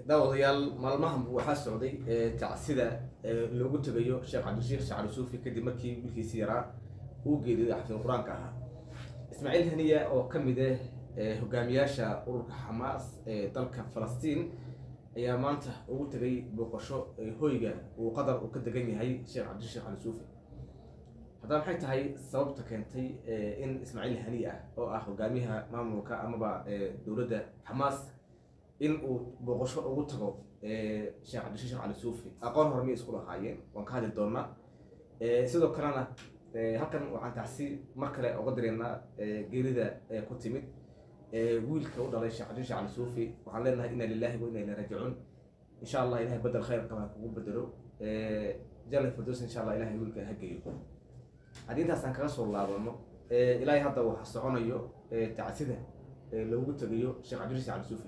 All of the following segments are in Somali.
daawadayaal maalmahan waxaa socday tacsida loogu tegayo sheekh cabdishiikh shacri suufi kadib markii wiilkiisi yaraa uu geeriyoday xafid qur-aanka ahaa ismaaciil haniya oo ka mid ah hogaamiyaasha ururka xamaas ee dalka falastiin ayaa maanta ugu tegay booqasho hoyga uu qadar uu ka degan yahay sheekh cabdishiikh cali suufi haddaba maxay tahay sababta keentay in ismaaciil haniya ah oo ah hogaamiyaha maamulka amaba dowladda xamaas in uu booqasho ugu tago sheekh cabdishiikh cali suufi aqoon hore miyay isku lahaayeen waan ka hadli doonaa sidoo kalena halkan waxaan tacsi mar kale uga direynaa geerida ku timid wiilka u dhalay sheekh cabdishiikh cali suufi waxaan leenahay inna lillahi wa inna ilayhi raajicuun insha allah ilahay bedel khayr qaba kugu bedelo jannat firdaws insha allah ilahay wiilka ha geeyo haddii intaasaan kaga soo laabano ilaahay hadda waxa soconayo tacsida loogu tegayo sheekh cabdishiikh cali suufi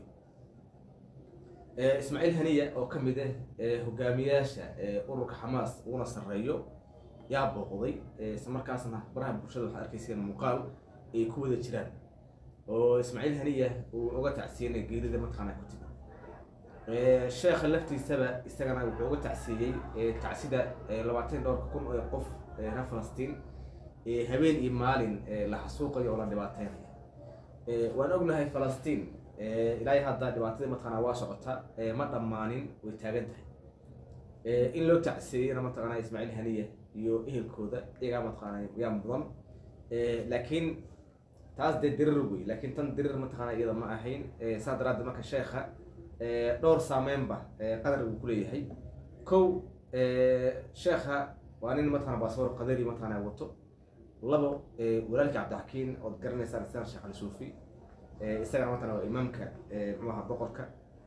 ismaaciil haniya oo ka mid ah hogaamiyaasha ururka xamaas uguna sarreeyo yaa booqday isla markaasna baraha bulshada waxaa arkayseen muuqaal ay ku wada jiraan oo ismaaciil haniya uu uga tacsiyenay geerida mataqaana ku timi sheekha laftiisaba isagana wuxuu uga tacsiiyey tacsida labaatan dhowrka kun oo qof reer falastiin habeen iyo maalin la xasuuqayo oo la dhibaateynayo waan ognahay falastiin ilaahay hadda dhibaatadii mataqaana waa socota ma dhammaanin way taagan tahay in loo tacsiiyeyna mataqaana ismaaciil haniya iyo ehelkooda iyagaa mataqaana yaa mudan laakiin taas dee dirir wey laakiin tan dirir mataqaana iyada ma ahayn saa daraaddeed marka sheekha dhowr saameynba qadar uu ku leeyahay kow sheekha waa nin mataqana baasboor qadari mataqana wato labo walaalkii cabdixakiin ood garanaysaan isagana sheekh cali suufi isagana mataqana waa imaamka muxuaha boqorka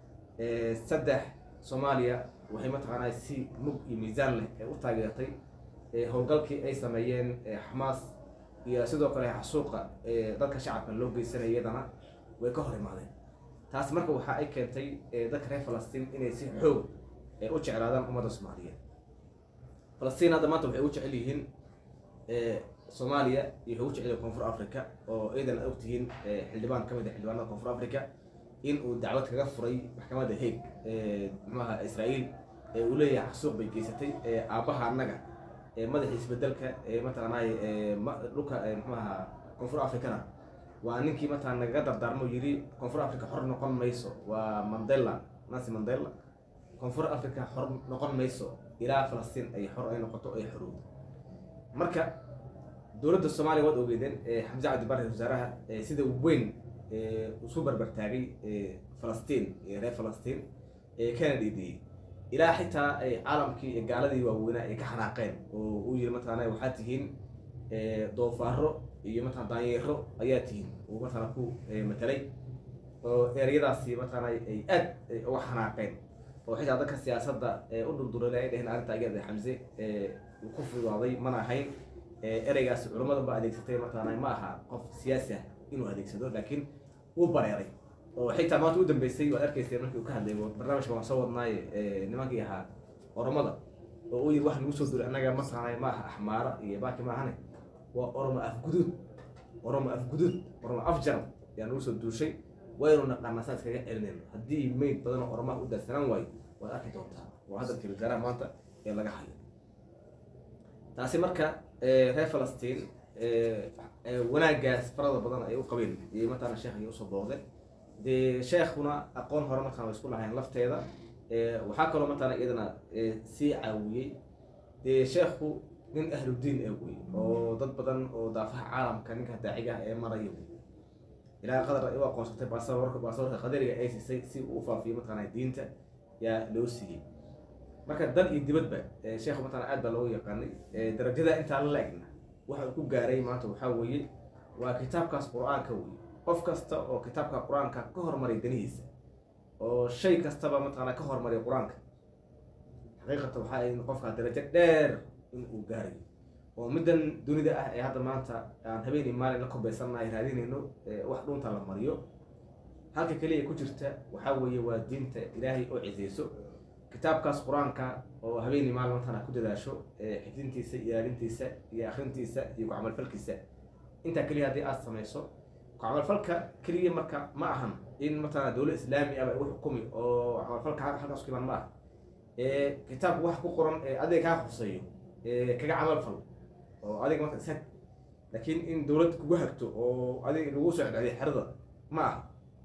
saddex soomaaliya waxay mataqaanaa si mug iyo miisaan leh ee u taageertay howlgalkii ay sameeyeen xamaas iyo sidoo kale xasuuqa dadka shacabka loo geysanaya iyadana way ka hor imaadeen taas marka waxa ay keentay dadka reer falastiin inay si xoog u jeclaadaan ummadda soomaaliyeed falastiin hadda maanta waxay u jecel yihiin soomaaliya iyo waxay u jecel yihiin koonfur africa oo iyadan og tihiin xildhibaan ka mid a xildhibaanada koonfur africa in uu dacwad kaga furay maxkamadda haeg muxuaha israa'iil ee uu leeyahay xasuuq bay geysatay aabbaha annaga madaxa isbedelka mataqaanay dhulka muxuaha koonfur africana waa ninkii mataa nagaga dardaarmo yiri koonfur africa xor noqon mayso waa mandela nancy mandela koonfur africa xor noqon mayso ilaa falastiin ay xor ay noqoto ay xorowdo marka dowladda soomaaliya waad ogeedeen xamse cabdi barre wasaaraha sida weyn isu barbartaagay falastiin reer falastiin kana dhiidiyey ilaa xitaa caalamkii gaaladii waaweynaa ay ka xanaaqeen oo uu yiri mataqaana waxaad tihiin doofaaro iyo mataqana daanyeero ayaa tihiin uu mataqana ku matalay oo ereyadaasi mataqana ay aad uga xanaaqeen oo xitaa dadka siyaasadda u durdurale ay dheheen arrinta iyada xamse uu ku fudaaday mana ahayn ereygaasi culammada ba adeegsatay mataqana ma aha qof siyaasi ah inuu adeegsado laakiin uu bareeray oo xitaa maanta u dambeysay waad arkayseen markii uu ka hadlay barnaamijka waan soo wadnaaye nimankii ahaa oromada oo uu yiri wax nagu soo duray annaga mataqaana ma aha axmaara iyo baaki maahane waa oromo afguduud oromo afguduud oromo afjaran ayaa nagu soo duushay waynu naqaanaa saa iskaga celinayno haddii mayd badan oo oromaha u daadsanaan waayo waad arki doontaa waa hadalkii wasaaraha maanta ee laga hayo taasi marka reer falastiin wanaagaas farada badan ay u qabeen iyo mataqana sheekh ay usoo booqdeen dee sheekhuna aqoon hore mataqana way isku lahayn lafteeda waxaa kaloo mataqana iyadana sii caawiyey dee sheekhu nin ahludiin ee wey oo dad badan oo daafaha caalamka ninka daaciga ah ee maraya wey ilaa qadar ay u aqoonsatay baasaboorka baasaboorka qadariga ay siisay si uu u faafiyo mataqana diinta yaa loo siiyey marka dal iyo dibadba sheekhu mataqana aad baa loogu yaqaanay darajada intaa la egna waxa uu ku gaaray maanta waxaa weeye waa kitaabkaas qur-aanka wey qof kasta oo kitaabka qur-aanka ka hormaray danihiisa oo shay kastaba mataqana ka hormaray qur-aanka xaqiiqata waxaa ay qofka darajo dheer in uu gaarayo oo middan dunida ah ee hadda maanta aan habeenii maalin la kobaysannahay raadinayno wax dhunta la mariyo halka keliya ku jirta waxaa weeye waa diinta ilaahay oo ciseyso kitaabkaas qur-aanka oo habeenii maalin matana ku dadaasho xifdintiisa ilaalintiisa iyo akrintiisa iyo ku-camalfalkiisa intaa keliya haddii aad samayso ku-camalfalka keliya marka ma ahan in mataqana dowlad islaami ah igu xukumi oo camalfalka halkaas ku iman ma ah kitaabku wax ku qoran ee adiga kaa khuseeyo kaga camal fal oo adiga marka ishag laakiin in dowlad kugu hagto oo adiga lagu soo cedcediyo xerada ma aha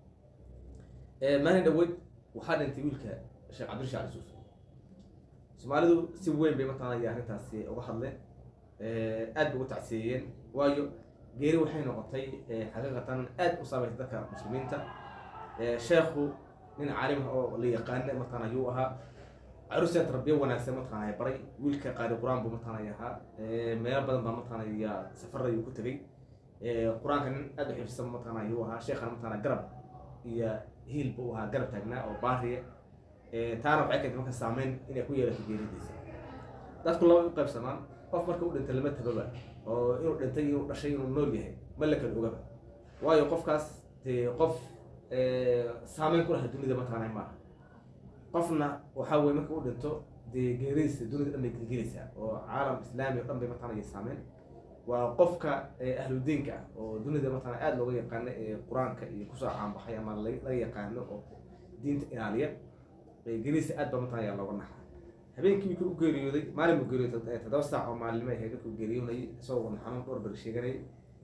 maalin dhaweyd waxaa dhintay wiilka sheekh cabdirasha cali suuf soomaalidu si weyn bay mataqana iyo arrintaasi uga hadleen aad bay ugu tacsiyeeyeen waayo geeri waxay noqotay xaqiiqatan aad u saameysay dadka muslimiinta sheekhu nin caalim ah oo la yaqaana mataqana ayuu ahaa carusiyaa tarbiya wanaagsan mataqana baray wiilka qaari qur-aan buu mataqana ahaa meelo badan baa mataqana ya safar ayuu ku tegay qur-aanka nin aad u xifsan mataqana ayuu ahaa sheekhana mataqana garab iyo hiil buu ahaa garab taagnaa oo baariya taana waxay keentay marka saameyn inay ku yeelato geeridiisa dadku laba u qaybsamaan qof marka u dhintay lama tababa oo inuu dhintay inuu dhashay inuu nool yahay ma la kala ogaba waayo qofkaas dee qof saameyn ku laha dunida mataqana maaha qofna waxaa weye marka u dhinto dee geeridiisa dunida dhan bay gelgelaysaa oo caalam islaami o dhan bay mataqana iyo saameyn waa qofka ahludiinka ah oo dunida mataqana aada looga yaqaano ee qur-aanka iyo kusoo caanbaxay ama laga yaqaano oo diinta ilaaliya geeridiisa aad ba mataqana ayaa looga naxa habeenkii wiilka u geeriyooday maalin buu geeriyooday toddoba saac oo maalinimo ahayd dadku geeriyoonayay isagoo wadna xanuun dhowr beri sheeganayay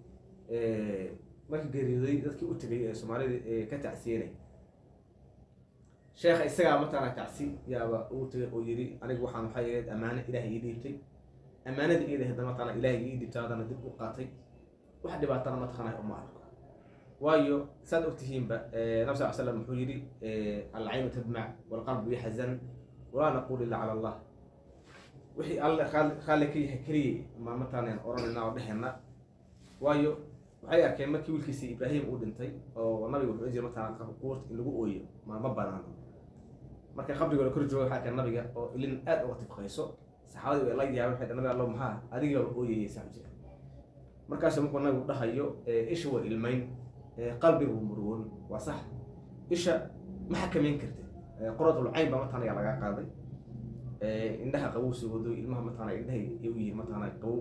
markii geeriyooday dadkii u tegay ee soomaalida ee ka tacsiyenay sheekha isagaa mataqana tacsi yaaba uu tegay oo yidhi anigu waxaan waxaa yahayd ammaano ilaahay ii dhiibtay ammaanada iyada hadda mataqana ilaahay ii dhiibtay haddana dib u qaatay wax dhibaatana mataqana uma arko waayo saad ogtihiinba nabi sal slam wuxuu yidhi alcaynu tadmac walqalbu yaxzan walaa naqul illa cala allah wixii alle raalli ka yahay keliyay ma mataqana oranayna oo dhehena waayo waxay arkeen markii wiilkiisii ibraahim uu dhintay oo nabiga wuxuu jira mataqana quurta in lagu ooyo ma ma banaano marka qabriga la kor jooga waxaa arkeen nabiga oo ilin aad uga tifqayso saxaabadii way la yaabeen waxay nabi allo maxaa adiga ooyayay saa jira markaasu markuu nabigu dhahayo isha waa ilmayn qalbigu murugoon waa sax isha ma xakamayn kartid qoratul cayn baa mataqana yaa laga qaaday indhaha qabow soo wado ilmaha mataqana indhahay ay u yihiin mataqana qabow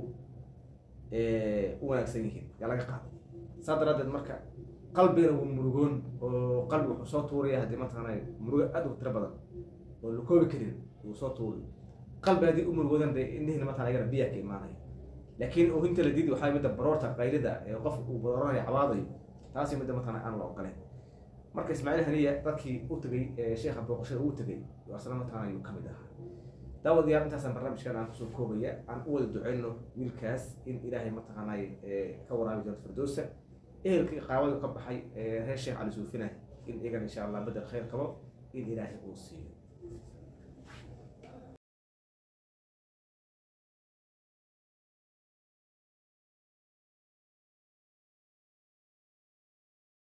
u wanaagsan yihiin yaa laga qaaday saa daraadeed marka qalbigana waa murugoon oo qalbiga wuxuu soo tuuraya haddii mataqana murugo aad u tiro badan oo la koobi karin uu soo tuuri qalbi haddii u murugoodan dee indhihiina mataqana ayagana biyaa ka imaanaya laakiin oohinta la diidi waxaa midda baroorta qaylida ee qofka uu barooranayo cabaadayo taasi midda mataqana aan la ogoleen marka ismaaciil haniya dadkii u tegay sheekha booqashada uu tegay asna mataqana ayuu ka mid ahaa daawadayaal intaasaan barnaamijkan aan kusoo koobaya aan u wada duceyno wiilkaas in ilaahay mataqaanay ka waraabi doonto firdowsa ehelkii qaabadu ka baxay reer sheekh cali suufina in iyagan insha allah bedel khayr qabo in ilaahay uu siiyo